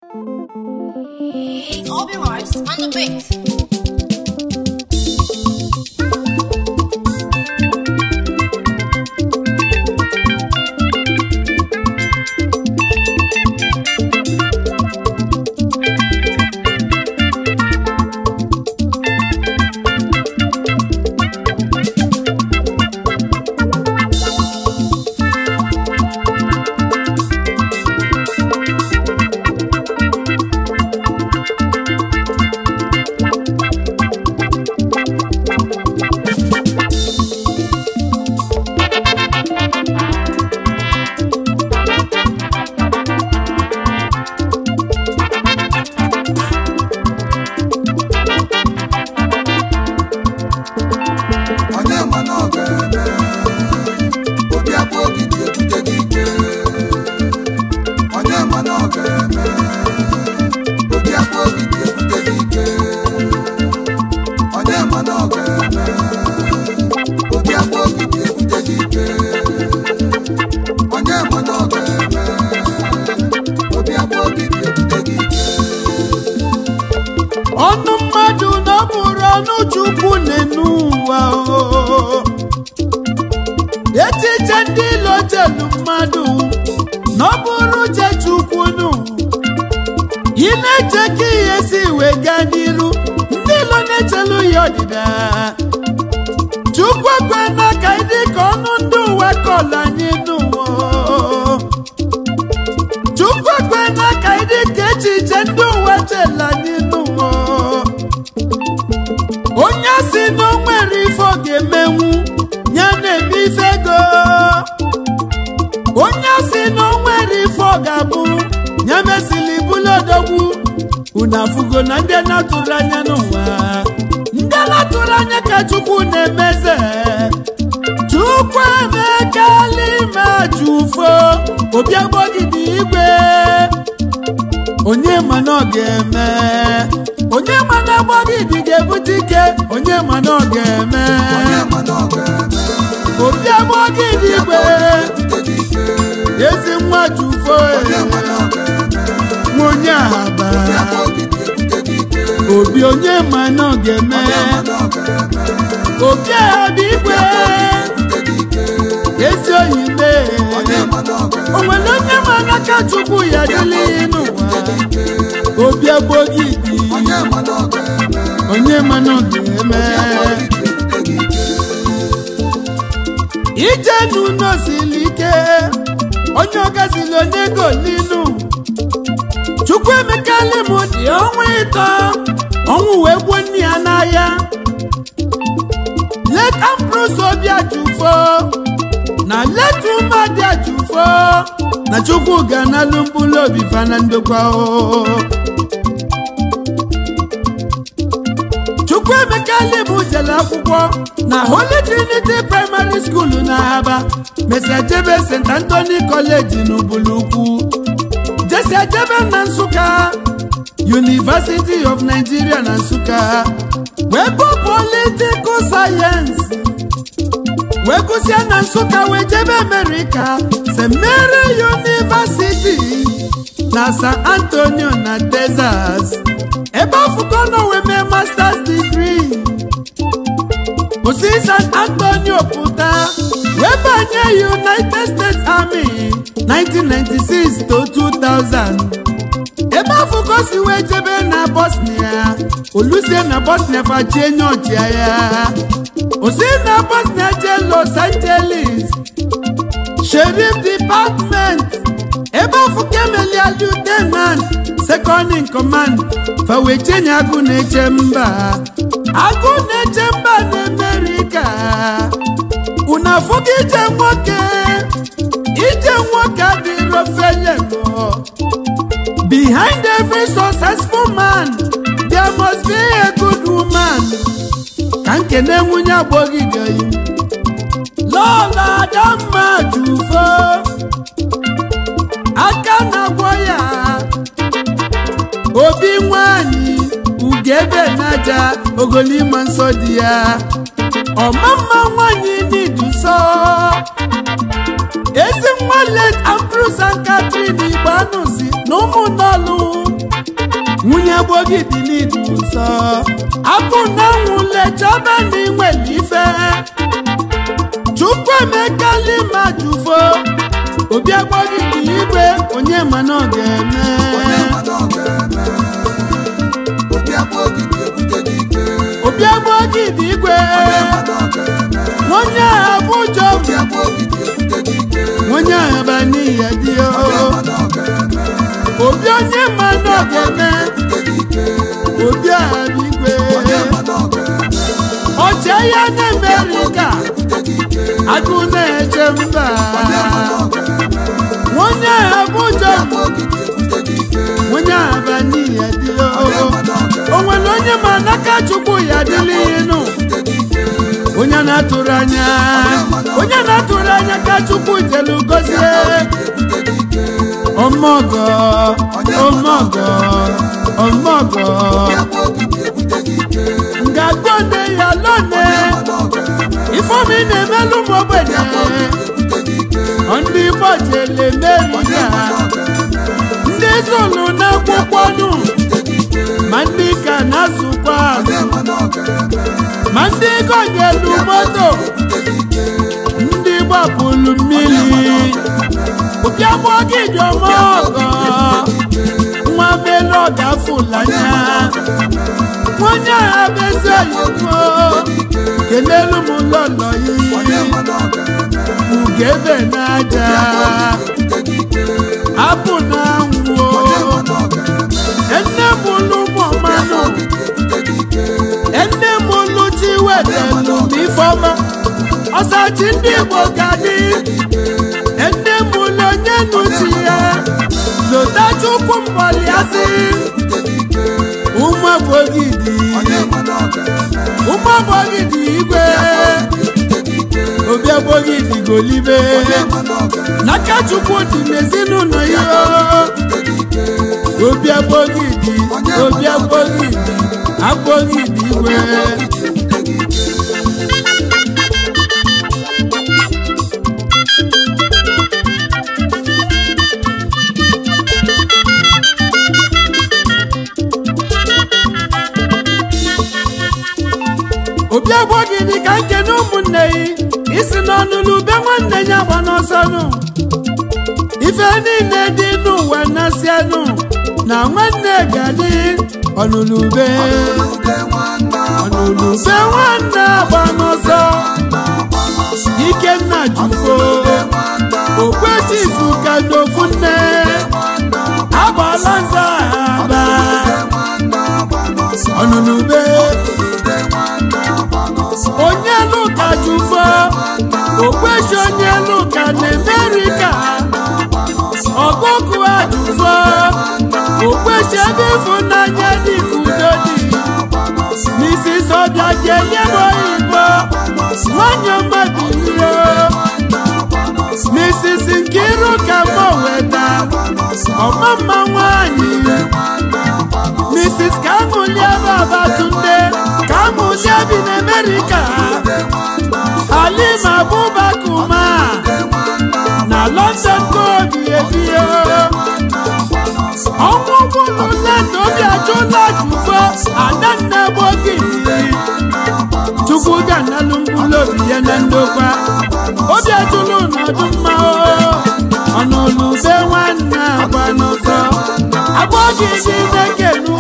Obi Rice on the beat. onye ma na ọ ga-eme obi akpa ogidi ebute gị ike onye ma na ọ ga-eme obi akpa ogidi ebute gị ike onye ma na ọ ga-eme obi akpa ogidi ebute gị ike onye ma na ọ ga-eme obi akpa ogidi ebute gị ike ọnụ mmadụ na ọ bụrụ ọnụ chukwu n'enu ụwa o. echiche ndị ilo chelu mmadụ na ọ bụrụ uche chukwu nụ ị na-eche ka ihe si wee gaa n'iru ndị ilo na-echelu ya ọdịda chukwu ekwe n'aka ịdị ka ọnụ ndị ụwa kọlụ anyị n'ụwa chukwu ekwe n'aka ịdị ka echiche ndị ụwa chela anyị n'ụwa onye si na o nwere ife ọ ga-emenwu ya na-eme ife ego onye si na o nwere ife ọ ga-abụ ya mesili bụlụ odogwu unu afụgo na ndị na-atụrụ anya n'ụwa ndị na-atụrụ anya ka chukwu na-emeze chukwu emekala ime jufo obi agbọgide igwe onye ma na ọ ga-eme onye ma na agbọgide ga-ebute ike onye ma na ọ ga-eme onye ma na ọ ga-eme obi agbọgide igwe ebute gị ike ezi nwa jufo onye ma na ọ ga-eme nwa onye ahaba obi akpa ogidi ebute gị ike obi onye ma na ọ ga-eme onye ma na ọ ga-eme obi ahaba igwe ebute gị ike ezi oyi mee onye ma na ọ ga-eme o nwere onye ma n'aka chukwu ya dịla ihe n'ụwa obi agbọgide onye ma na ọ ga-eme onye ma na ọ ga-eme ebute gị ike ije n'ụlọ siri ike onye ọgazili onye golinu chukwu emekali m dị ọnwa ịtọ ọnwụ wee gbuo nne ya n'ahịa let ambrose obi ajụfo na let ụmụadị ajụfo na chukwu ga-analụ mkpụrụ obi fa na ndokwa o chukwuemeka libu jere akwụkwọ na holy trinity primary school na aba mesia jebe st anthony college n'ubulukwu jesia jebe na nsụka university of nigeria na nsụka wee bụ political sayensị wee gụsịa na nsụka wee jebe amerika st mary university na san antonio na texas ebe afụkọ nọ wee mee masters degree osi san antonio pụta wee banye united states army 1996 to 2000 ebe afụkọ si wee jebe na bosnia olusie na bosnia fachie nye ọchịagha osi na bosnia jee los angeles sheriff department ebe afụkọ emelia lieutenant second in command fawechenye agụ na-eche mba agụ na-eche mba na amerika unu afụgo ije nwoke ije nwoke adịrọ felemo behind every successful man there must be a good woman ka nkene nwunye agbọghịdị lọla adamma jufo aka na-agwọ ya obi nwanyị ugebe naja ogolima nsọ dị ya ọmamma nwanyị n'iduso ezi nwa let ambrose and catherine igbanụzi na ụmụnọlụ gbogidi n'idu nsọ abụ na nwule chọba na inwere ife chukwu emekali ma jufo obi agbogidi igwe onye mana ọ ga-eme obi agbogidi igwe onye abụjọ onye ahaba n'ihe dị obi onye mana ọ ga-eme obi ahaba igwe oche ya na-emerika agụ na-eche mba onye abụjọ onye ahaba n'ihe dị o nwere onye ma n'aka chukwu ya dịla ịnụ onye na-atụrụ anya onye na-atụrụ anya ka chukwu jelu gozie ọmọgọ ọmọgọ ọmọgọ ngagone ya lone ifeomi na-emelụ m ogbenye ndị igbo jele merika ndị zụlụ n'akwụkwọ nụ ma ndị ka na-azụkwa azụ ma ndị gonyelu moto ndị gbapụrụ mmiri ụbịagbọgidịọmọgọ nwa melu ọgafụlanya onye agha bezi oyibo kelelu m lọlọ yi ugebe n'aja apụ na anwụ enne m ụlụ ụmụ mmanụ enne m ụlụ chi wetelu n'ifeọma ọsachi ndị igbo ga-adị enne m ụlụ onye nuchi ya lota chukwu mgbọliasị ụmụ agbogidi ụmụ agbogidi igwe obi agbogidi golibe n'aka chukwu dị n'ezinụlọ ya obi agbogidi obi agbogidi agbogidi igwe obi agbogidi ka nke na ụmụnne yi isi n'ọnụlụ be nwanne ya gba n'ọsọnụ ife niile dị n'ụwa na-asịanụ na nwanne ga-adị ọnụlụbe ọnụlụbe nwanne agba n'ọsọ ikenna jufo okwechifu ka n'ofu nne agbala nza aba ọnụlụbe onye lụka jufo okwechi onye lụka na amerika ọgụgụ ajụfo okwechi ebe ịfụnanya dị ka udo dị n'isi sọbịa jelie m oyibo nwanyị mmadụ iro Mrs. Nkiru ka mọ weta ọma mma nwanyị Mrs. Kamulia Babatunde Kamulia bi n'Amerika Halima Abubakuma na London ka obi ebie ọnwụ bụrụ leta obi ajụla jufo adanna gbogidi chukwu ga-analụ mkpụrụ obi ya na ndokwa obi ajụlụ n'ọdụ mma ọnụlụbe nwanne agba n'ụzọ agbọgidi na-ekenu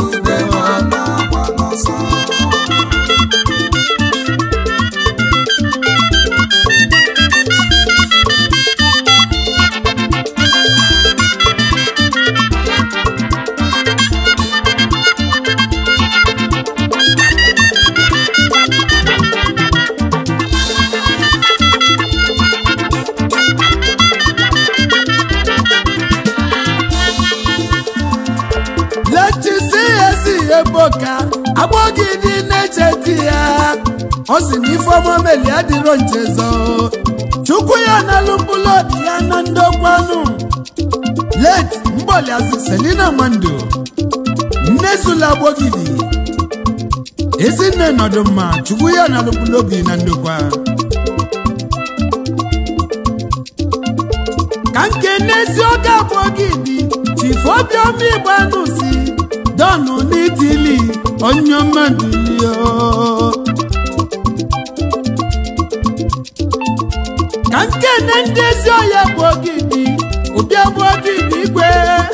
lechisi esi eboka agbọgidi na-eche di ya ọ sị na ifeọma meli adịrọ nchezo chukwu ya n'alụ mkpụrụ obi ya na ndokwanụ late mgbọliazị selina nwando nne zula agbọgidi ezinne nọdụ mma chukwu ya n'alụ mkpụrụ obi na ndokwa ka nke n'ezi oge agbọgidi chifu obiọma igbanụ si dọnụ n'itili onye mmadụlio ka nkene ndị ezi ọhịa bụ ogidi ụbịa bụ ogidi igwe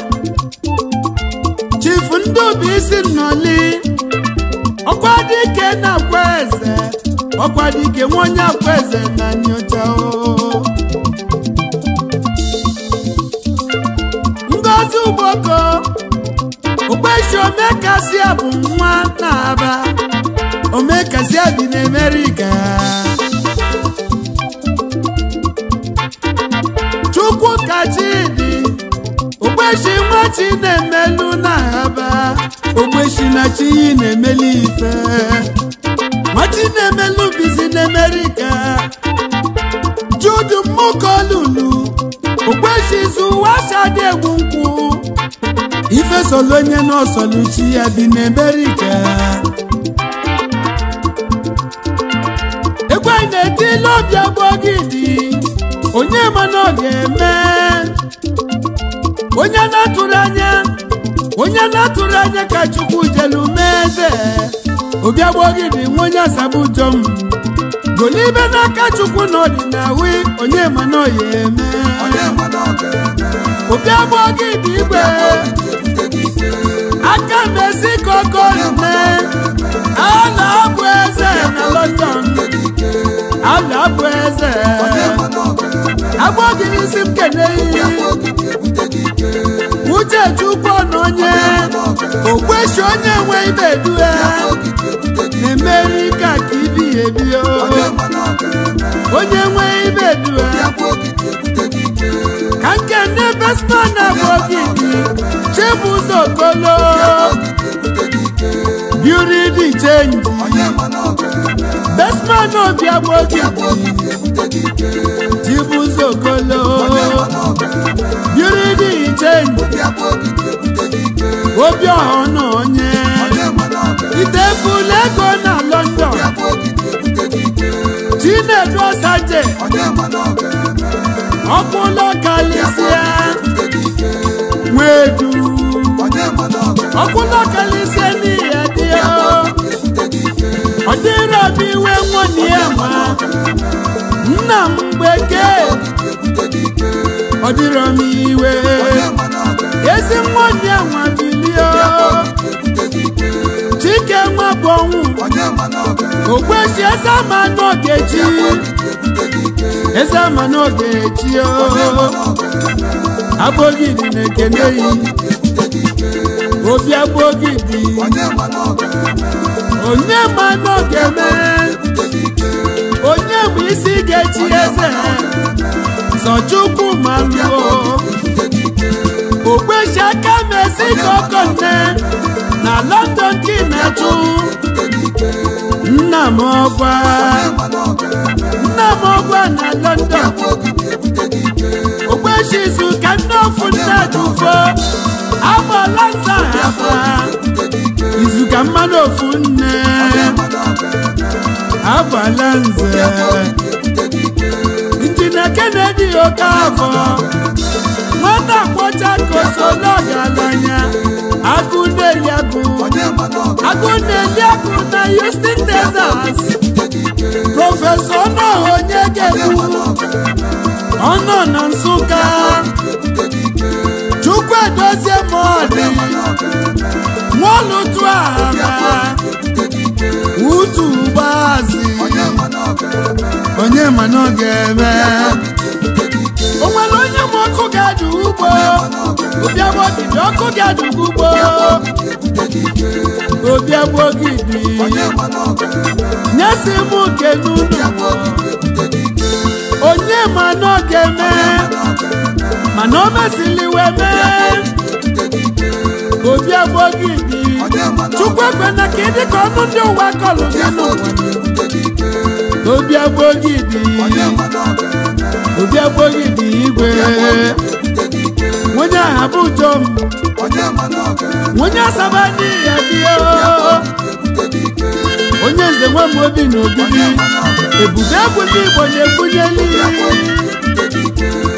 chifu ndị obi isi nnọli ọkwa dike na akwa eze ọkwa dike nwa onye akwa eze na nyocha o ngozi ugboko okpechi omekasia bụ nwa na-aba omekasia bi n'amerika chukwu kachidi ogbechi nwa chi na-emelu na-aba ogbechi na chi na-emelu ife nwachi na-emelu bizi n'amerika judu mmukolulu ogbechi zuwa shadi egwu nkwụ ife solu onye n'ọsọluchi ya dị n'amerika egwu anyị na-etile obi agbọgidi onye mana ọ ga-eme onye na-atụrụ anya onye na-atụrụ anya ka chukwu jelu mee eze obi agbọgidi nwa onye asabujom golibe n'aka chukwu na ọdịnawi onye mana ọ ya eme onye ma na ọ ga-eme obi agbọgidi igwe ebute gị ike aka mesi kokolime a na-abụ eze na london ebute gị ike a na-abụ eze onye ma na ọ ga-eme agbọgidi isi m keneyi ogidi ebute gị ike uche chukwu na onye okweshi onye nwe ibe due ogidi ebute gị ike n'amerika ka ibi ebi o onye ma na ọ ga-eme onye nwe ibe due ogidi ebute gị ike ka nke ndị besman na bogidi chibụzọ kolo ogidi ebute gị ike biri dị chenji onye ma na ọ ga-eme besman obi agbogidi ogidi ebute gị ike chibụzọ kolo onye ma na ọ ga-eme biri dị chenji ogidi ebute gị ike obi ọha na onye onye ma na ọ ga-eme itebụla ego na london ogidi ebute gị ike chinedu ọsaje onye ma na ọ ga-eme ọkpụlọ kalisia ebute gị ike nwedu onye ma na ọ ga-eme ọkpụlọ kalisia n'ihe dị o ebute gị ike ọ dịrọ m iwe nwunye ya ma nna m gbeke ogidi ebute gị ike ọ dịrọ m iwe onye ma na ọ ga-eme ezi nwunye nwa bilio ogidi ebute gị ike chike nwa bụ ọnwụ onye ma na ọ ga-eme okwechi eze ama n'ogechi ogidi ebute gị ike eze ama n'ogechi o onye ma na ọ ga-eme abogidi na-ekene yi ogidi ebute gị ike obi agbogidi onye ma na ọ ga-eme onye ma n'oge mee ebute gị ike onye bụ isi ga-echi eze zọchukwu ma luo ebute gị ike ogbechi aka mesi kokonne na london ka na-achụ ebute gị ike nna m ọgwa onye ma na ọ ga-eme nna m ọgwa na london ogidi ebute gị ike ogbechi izu ka nne ofu nne dufo agbala nza haba ebute gị ike izu ka mmanụ ofu nne onye ma na ọ ga-eme agbala nze ebute gị ike injinia kennedy okafọ nwata kpọcha kosolo ọgaranya agụ na-eli agụ onye ma na ọ agụ na-eli agụ na houston texas ga-ebute gị ike prọfesọ ọnọha onye ga-egbu ọ nọ na nsụka ebute gị ike chukwu edozie ma ọ dị nwọlụtụ ahaba ebute gị ike utu gbazi onye ma na ọ ga-eme onye ma na ọ ga-eme ebute gị ike o nwere onye ma ọkụ ga-adụ ugbo obi agbọgidi ọkụ ga-adụ ugbo ebute gị ike obi agbọgidi onye ma na ọ ga-eme nyesi m nke n'ụlọ ebute gị ike onye ma na ọ ga-eme mana o mesili wee mee ebute gị ike obi agbọgidi chukwu ekwena ka ịdị ka ọnụ ndị ụwa kọlụ gị n'ụwa ebute gị ike obi agbọgidi onye ma na ọ ga-eme obi agbọgidi igwe ebute gị ike nwunye aha bụ jom onye ma na ọ ga-eme nwunye asaba n'ihi ya dị ebute gị ike onye nze nwe m obi na ogidi ebube egwu ndị igbo na-ebunyeli ebute gị ike